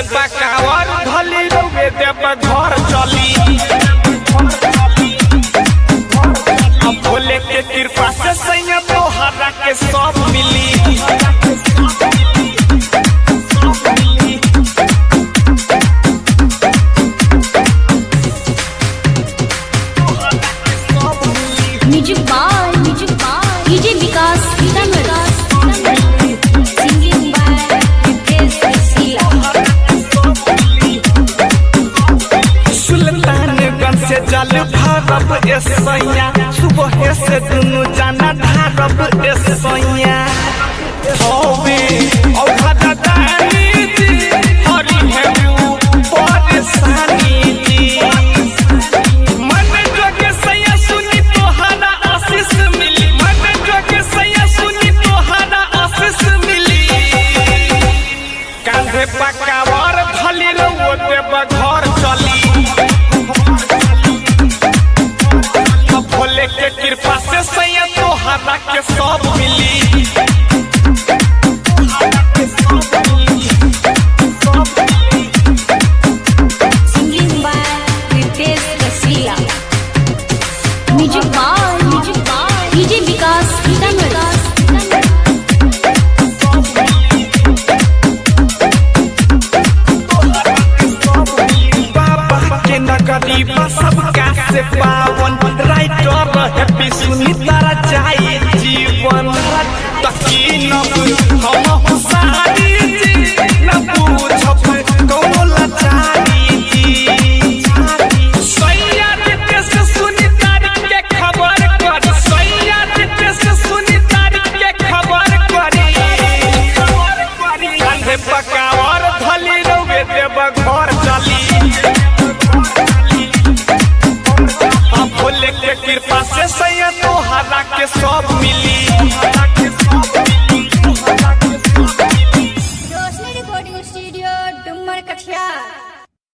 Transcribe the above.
पकावर धली रउए देव घर चली अब भोले के कृपा से सैया तोहरा के सब मिली music by music by DJ Vikas Sitamarhi singing by Ritesh Rasila Sultanganj से जल भरब ए सैया सुबह से दुनु जाना ढारब ए सैया होवे औघा दानी जी हरि हेऊ परेशानी जी मन जोगे सैया सुनी तोहरा आशीष मिली मन जोगे सैया सुनी तोहरा आशीष मिली कांधे पकावर धली रउओ देव घर चली अब भोले के कृपा से सैया तोहरा के सब मिली singing by Ritesh Rasila music by music by DJ Vikas Sitamarhi बाबा के नगरी बा सबका से पावन राइटर हैप्पी सुनी तारा जाए जीवन तकी न